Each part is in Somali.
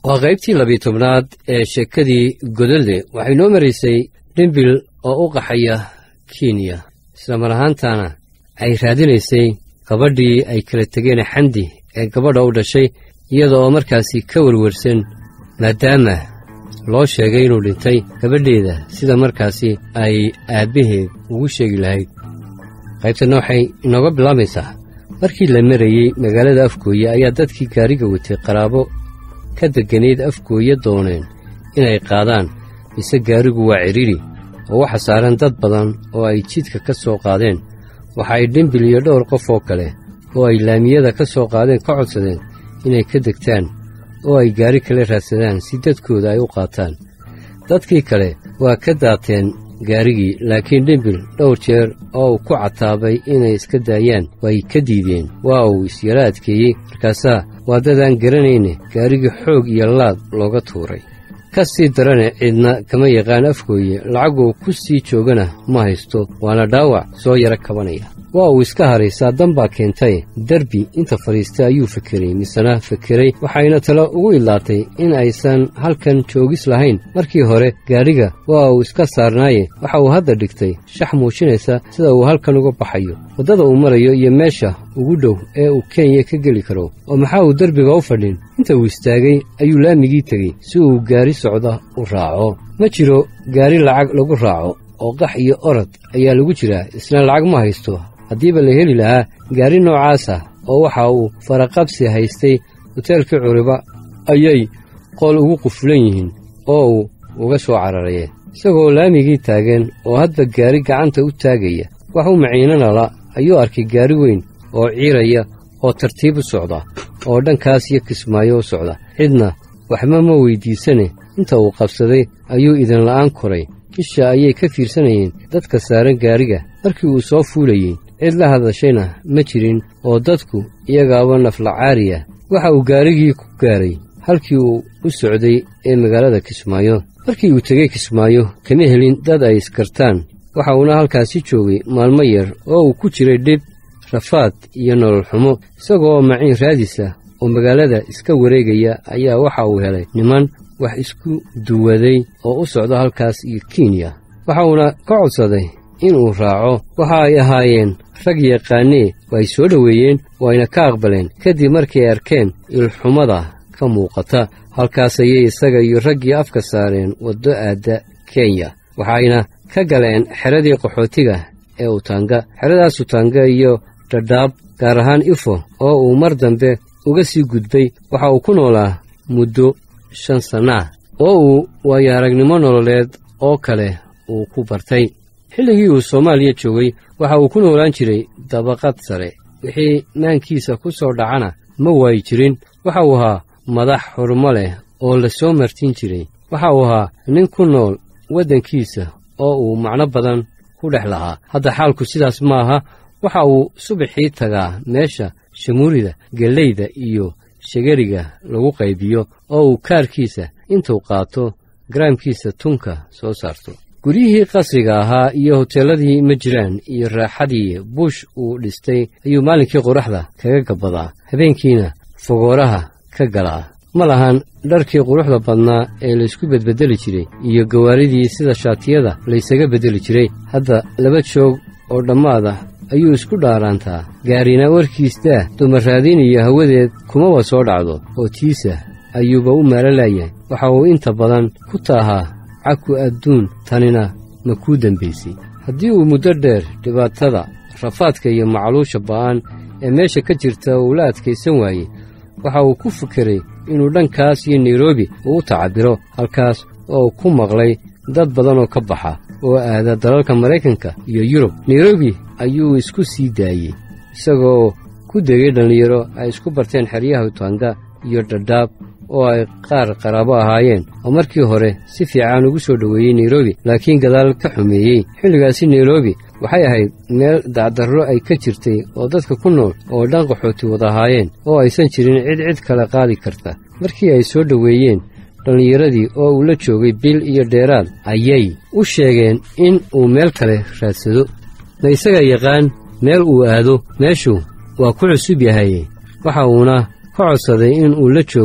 waa qaybtii labiyi tobnaad ee sheekadii godolde waxay noo maraysay dhimbil oo u qaxaya kenya isla mar ahaantaana ay raadinaysay gabadhii ay kala tegeen xandi ee gabadha u dhashay iyada oo markaasi ka werwersan maadaama loo sheegay inuu dhintay gabadheeda sida markaasi ay aabbaheed ugu sheegi lahayd qaybtanna waxay inooga bilaabaysaa markii la marayey magaalada afgooye ayaa dadkii gaariga watay qaraabo ka degganayd afgooye dooneen inay qaadaan mise gaarigu waa cidhidhi oo waxa saaran dad badan oo ay jidka ka soo qaadeen waxa ay dhimbil iyo dhowr qof oo kale oo ay laamiyada ka soo qaadeen ka codsadeen inay ka degtaan oo ay gaari kale raadsadaan si dadkooda ay u qaataan dadkii kale waa ka daateen gaarigii laakiin dhimbil dhowr jeer oo uu ku cataabay inay iska daayaan way ka diideen waa uu isyara adkeeyey markaasaa waa dadaan garanayne gaarigii xoog iyo laad looga tuuray ka sii darane cidna kama yaqaan afgooye lacaguu ku sii joogana ma haysto waana dhaawac soo yaro kabanaya waa uu iska haray saadan baa keentay derbi inta fadhiistay ayuu fekeray misena fekeray waxayna talo ugu idlaatay in aysan halkan joogis lahayn markii hore gaadhiga waa uu iska saarnaaye waxa uu hadda dhigtay shax muujinaysa sida uu halkan uga baxayo waddada uu marayo iyo meesha ugu dhow ee uu kenya ka geli karo oo maxaa uu derbiga u fadhin inta uu istaagay ayuu laamigii tegey si uu gaari socda u raaco ma jiro gaari lacag lagu raaco oo qax iyo orod ayaa lagu jiraa isna lacag ma haysto haddiiba la heli lahaa gaari noocaasa oo waxa uu faraqabsi haystay hoteelkii curiba ayay qool ugu qufulan yihiin oo uu uga soo cararayeen isagoo laamigii taagan oo hadba gaari gacanta u taagaya wax u maciinanala ayuu arkay gaari weyn oo ciiraya oo tartiib u socda oo dhankaas iyo kismaayo u socda cidna waxba ma weyddiisane inta uu qabsaday ayuu idinla'aan koray isha ayay ka fiirsanayeen dadka saaran gaariga markii uu soo fuulayey cid la hadashayna ma jirin oo dadku iyagaaba naflacaariya waxa uu gaarigii ku gaaray halkii uu u socday ee magaalada kismaayo markii uu tegey kismaayo kama helin dad ay iskartaan waxa uuna halkaasi joogay maalmo yar oo uu ku jiray dhib rafaad iyo nolol xumo isagoo maciin raadisa oo magaalada iska wareegaya ayaa waxa uu helay niman wax isku duwaday oo u socda halkaas iyo kenya waxa uuna ka codsaday inuu raaco waxa ay ahaayeen rag yaqaanee way soo dhoweeyeen wayna ka aqbaleen kadib markii ay arkeen ilxumada ka muuqata halkaas ayay isaga iyo raggii afka saareen waddo aadda kenya waxayna ka galeen xeradii qaxootiga ee utanga xeradaas utanga iyo dhadhaab gaar ahaan ifo oo uu mar dambe uga sii gudbay waxa uu ku noolaa muddo shan sanna ah oo uu waayo aragnimo nololeed oo kale uu ku bartay xilligii uu soomaaliya joogay waxa uu ku noolaan jiray dabaqad sare wixii maankiisa ku soo dhacana ma waayi jirin waxa uu ahaa madax xurmo leh oo la soo martin jiray waxa uu ahaa nin ku nool waddankiisa oo uu macno badan ku dhex lahaa hadda xaalku sidaas ma aha waxa uu subaxii tagaa meesha shamuurida gellayda iyo shagariga lagu qaybiyo oo uu kaarkiisa intuu qaato garaamkiisa tunka soo saarto guryihii qasriga ahaa iyo hoteelladii ma jiraan iyo raaxadii buush uu dhistay ayuu maalinkii qoraxda kaga gabbadaa habeenkiina fogooraha ka galaa ma lahan dharkii quruxda badnaa ee laysku bedbeddeli jiray iyo gawaaridii sida shaatiyada laysaga beddeli jiray hadda laba joog oo dhammaada ayuu isku dhaaraantaa gaarina warkiistaa dumaraadiin iyo hawadeed kumaba soo dhacdo oo tiisa ayuuba u maalalayahay waxa uu inta badan ku taahaa caku adduun tanina ma kuu dembaysay haddii uu muddo dheer dhibaatada rafaadka iyo macluusha ba'an ee meesha ka jirta uu la adkaysan waayey waxa uu ku fikiray inuu dhankaas iyo nairobi uu u tacabiro halkaas oo uu ku maqlay dad badan oo ka baxa oo aada dalalka maraykanka iyo yurub nairobi ayuu isku sii daayey isagoo ku degay dhallinyaro ay isku barteen xeryaha utanga iyo dhadhaab oo ay qaar qaraabo ahaayeen oo markii hore si fiican ugu soo dhoweeyey nairobi laakiin gadaal ka xumeeyey xilligaasi nairobi waxay ahayd meel dacdarro ay ka jirtay oo dadka ku nool oo dhan qaxooti wada ahaayeen oo aysan jirin cid cid kale qaadi karta markii ay soo dhoweeyeen dhallinyaradii oo uu la joogay bil iyo dheeraad ayay u sheegeen in uu meel kale raadsado ma isaga yaqaan meel uu aado meeshu waa ku cusub yahaye waxa uuna ka codsaday in uu la joogo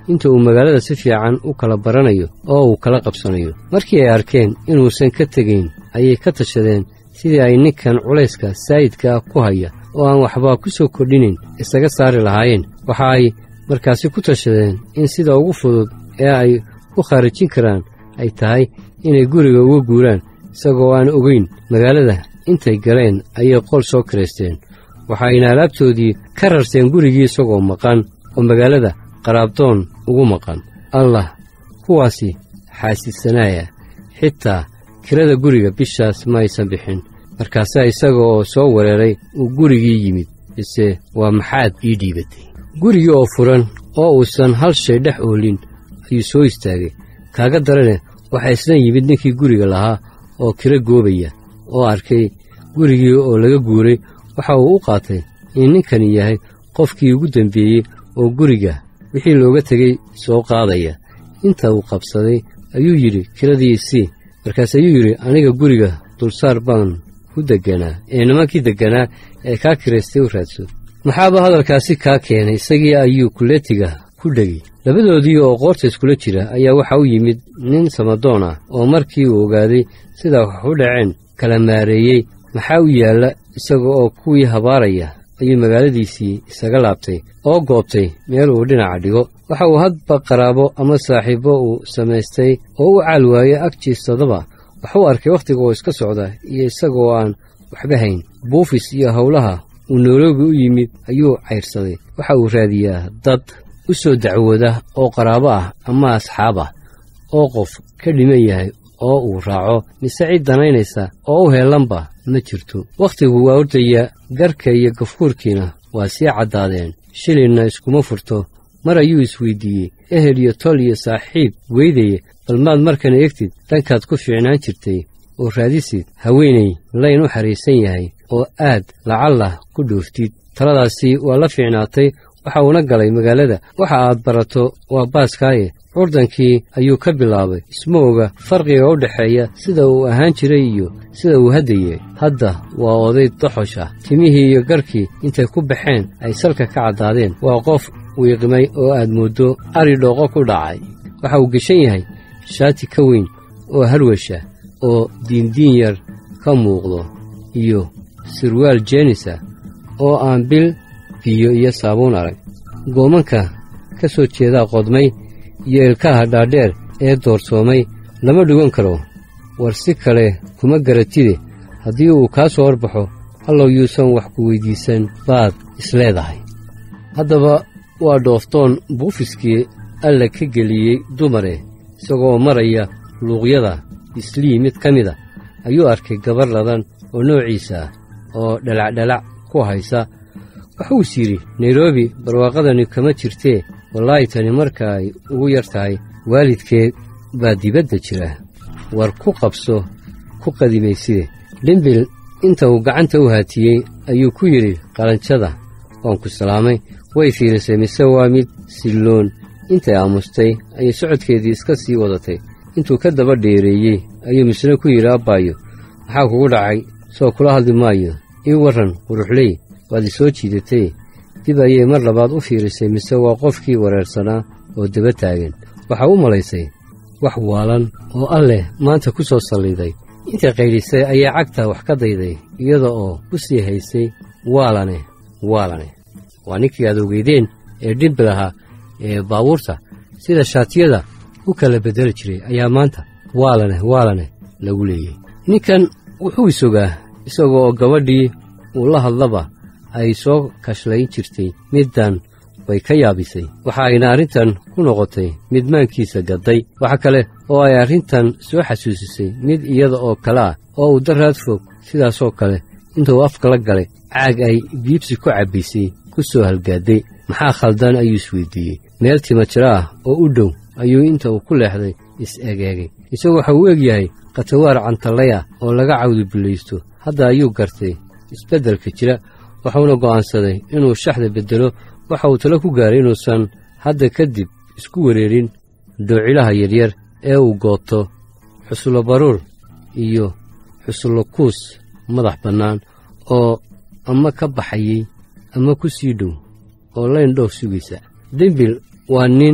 inta uu magaalada si fiican u kala baranayo oo uu kala qabsanayo markii ay arkeen inuusan ka tegayn ayay ka tashadeen sidii ay ninkan culayska saa'idka ah ku haya oo aan waxba ku soo kordhinayn isaga saari lahaayeen waxa ay markaasi ku tashadeen in sida ugu fudud ee ay ku khaarijin karaan ay tahay inay guriga uga guuraan isagoo aan ogeyn magaalada intay galeen ayay qol soo kiraysteen waxayna alaabtoodii ka rarteen gurigii isagoo maqan oo magaalada qaraabdoon ugu maqan allah kuwaasi xaasidsanaaya xitaa kirada guriga bishaas ma aysan bixin markaasaa isaga oo soo wereeray uu gurigii yimid mise waa maxaad ii dhiibatay gurigii oo furan oo uusan hal shay dhex oolin ayuu soo istaagay kaaga darane waxaa isna yimid ninkii guriga lahaa oo kiro goobaya oo arkay gurigii oo laga guuray waxa uu u qaatay in ninkani yahay qofkii ugu dembeeyey oo guriga wixii looga tegey soo qaadaya inta uu qabsaday ayuu yidhi kiradii isii markaas ayuu yidhi aniga guriga dulsaar baan ku degganaa ee nimankii degganaa ee kaa kiraystay u raadso maxaaba hadalkaasi kaa keenay isagii ayuu kuleetiga ku dhegay labadoodii oo qoorta iskula jira ayaa waxa u yimid nin samadoon ah oo markii uu ogaaday sida wax u dhaceen kala maareeyey maxaa u yaalla isaga oo kuwii habaaraya ayuu magaaladiisii isaga laabtay oo goobtay meel uu dhinaca dhigo waxa uu hadba qaraabo ama saaxiibbo uu samaystay oo u caal waaye agjiisadaba waxuu arkay wakhtiga oo iska socda iyo isagoo aan waxba hayn buufis iyo howlaha uu nairobi u yimid ayuu cayrsaday waxa uu raadiyaa dad u soo dacwooda oo qaraabo ah ama asxaab ah oo qof ka dhiman yahay oo uu raaco mise cid danaynaysa oo u heellanba ma jirto wakhtigu waa ordaya garka iyo gafkuurkiina waa sii caddaadeen shilinna iskuma furto mar ayuu isweydiiyey ehel iyo tol iyo saaxiib weydaya bal maad markana egtid dhankaad ku fiicnaan jirtay oo raadisid haweenay layn u xariisan yahay oo aad lacallah ku dhooftid taladaasi waa la fiicnaatay waxa uuna galay magaalada waxa aad barato waa baaskaaye curdankii ayuu ka bilaabay isma oga farqiga u dhexeeya sida uu ahaan jiray iyo sida uu haddayey hadda waa oday doxosha timihii iyo garkii intay ku baxeen ay salka ka caddaadeen waa qof wiiqmay oo aad mooddo ari dhooqo ku dhacay waxa uu geshan yahay shaati ka weyn oo harwasha oo diindiin yar ka muuqdo iyo sirwaal jeenisa oo aan bil biyo iyo saabuun arag goomanka ka soo jeedaa qodmay iyo ilkaha dhaadheer ee doorsoomay lama dhigan karo war si kale kuma garatide haddii uu kaa soo horbaxo hallow yuusan wax ku weyddiisan baad isleedahay haddaba waa dhooftoon buufiskii alla ka geliyey dumare isagoo maraya luuqyada islii mid ka mida ayuu arkay gabar ladan oo noociisa ah oo dhalacdhalac ku haysa wuxuu is yidhi nairobi barwaaqadani kama jirtee wallaahi tani marka ay ugu yar tahay waalidkeed baa dibadda jira war ku qabso ku qadimayside dhimbil inta uu gacanta u haatiyey ayuu ku yidhi qalanjada waan ku salaamay way fiirisay mise waa mid silloon intay aamustay ayay socodkeedii iska sii wadatay intuu ka daba dheereeyey ayuu misna ku yidhi abbaayo maxaa kugu dhacay soo kula hadli maayo ii warran quruxley waad i soo jiidatay dib ayay mar labaad u fiirisay mise waa qofkii wareersanaa oo daba taagan waxaa u malaysay wax waalan oo alleh maanta ku soo salliday intay qaydhisay ayaa cagta wax ka dayday iyada oo u sii haysay waalane waalane waa ninkii aad ogeydeen ee dhimbil ahaa ee baabuurta sida shaatiyada u kala beddeli jiray ayaa maanta waalane waalane lagu leeyey ninkan wuxuu isogaa isagoo oo gabadhii uu la hadlaba ay soo kashlayn jirtay middan way ka yaabisay waxa ayna arrintan ku noqotay mid maankiisa gadday waxa kale oo ay arrintan soo xasuusisay mid iyada oo kale ah oo uu daraad fog sidaasoo kale intuu afka la galay caag ay biibsi ku cabbaysay ku soo halgaadday maxaa khaldan ayuu isweydiiyey meel tima jiro ah oo u dhow ayuu inta uu ku leexday is-egeegay isagu waxa uu eg yahay khatawaar cantallay ah oo laga cawdibillaysto hadda ayuu gartay isbeddelka jira wuxuuna go'aansaday inuu shaxda beddelo waxa uu talo ku gaaray inuusan hadda kadib isku wereerin doocilaha yaryar ee uu gooto xusullo baruur iyo xusullo kuus madax bannaan oo ama ka baxayey ama ku sii dhow oo layn dhoof sugaysa dembil waa nin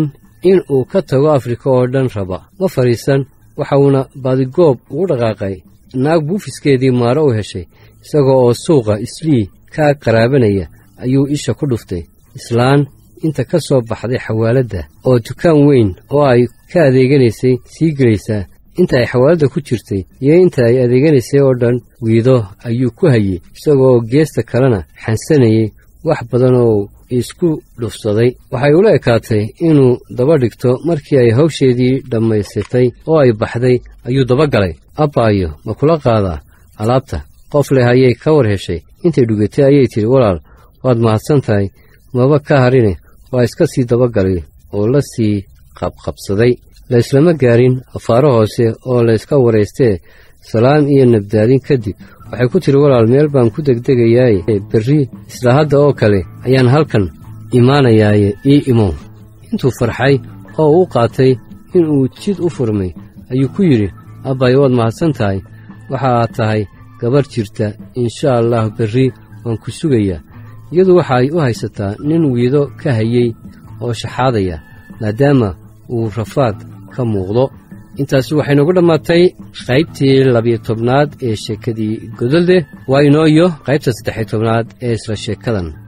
in uu ka tago afrika oo dhan raba ma fadhiisan waxa uuna baadigoob ugu dhaqaaqay naag buufiskeedii maaro u heshay isagoo oo suuqa islii kaa qaraabanaya ayuu isha ku dhuftay islaan inta ka soo baxday xawaaladda oo dukaan weyn oo ay ka adeeganaysay sii gelaysaa inta ay xawaaladda ku jirtay iyo inta ay adeeganaysay oo dhan wiido ayuu ku hayey isagoo geesta kalena xansanayey wax badan oo isku dhufsaday waxay ula ekaatay inuu daba dhigto markii ay hawsheedii dhammaysatay oo ay baxday ayuu daba galay abbaayo ma kula qaadaa alaabta qof leh ayay ka war heshay intay dhugatay ayay tidhi walaal waad mahadsan tahay maba ka harine waa iska sii dabagalay oo la sii qabqabsaday layslama gaarin afaaro hoose oo layska waraystee salaam iyo nabdaadin kadib waxay ku tidhi walaal meel baan ku degdegayaaye berri isla hadda oo kale ayaan halkan imaanayaaye ii imow intuu farxay oo u qaatay inuu jid u furmay ayuu ku yidhi abbaayo waad mahadsan tahay waxa aad tahay gabarh jirta insha allah berri waan ku sugayaa iyadu waxa ay u haysataa nin wiido ka hayey oo shaxaadaya maadaama uu rafaad ka muuqdo intaasi waxay noogu dhammaatay qaybtii labiyo tobnaad ee sheekadii godolde waa inoo iyo qaybta saddexiyo tobnaad ee isla sheekadan